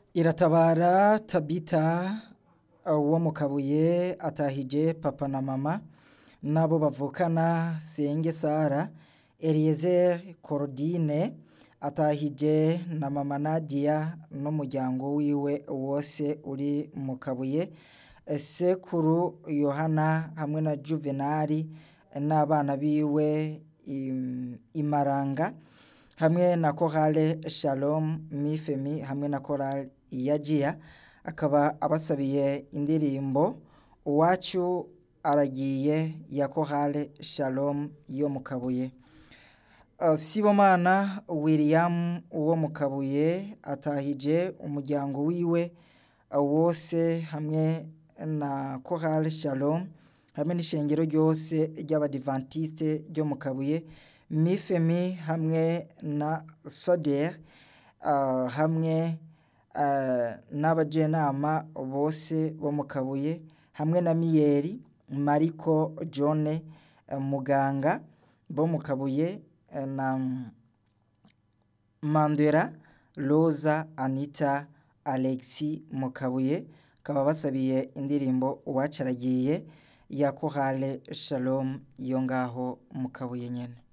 iratabara tabita wo mu kabuye atahije papa na mama n'abo bavukana senge sara eliezer korodine atahije na mama nadia n'umuryango wiwe wose uri mu kabuye sekuru yohana hamwe na juvenali n'abana biwe im- imaranga hamwe na korale shalom mifemi hamwe na korale iyajiya akaba abasabiye indirimbo uwacu aragiye ya korale shalom yo mu kabuye Uh, sibomana william wo mu kabuye atahije umuryango wiwe uh, wose hamwe na korale shalom hamwe n'ishengero ryose ry'abadivantiste ryo mu kabuye mifemi hamwe na soder uh, hamwe uh, n'abajenama bose bo mu kabuye hamwe na miyeri mariko john uh, muganga bo mu kabuye uh, na mandera rosa anita alexi mu kabuye bakaba basabiye indirimbo uwacaragiye ya korale shalom yo ngaho mu kabuye nyene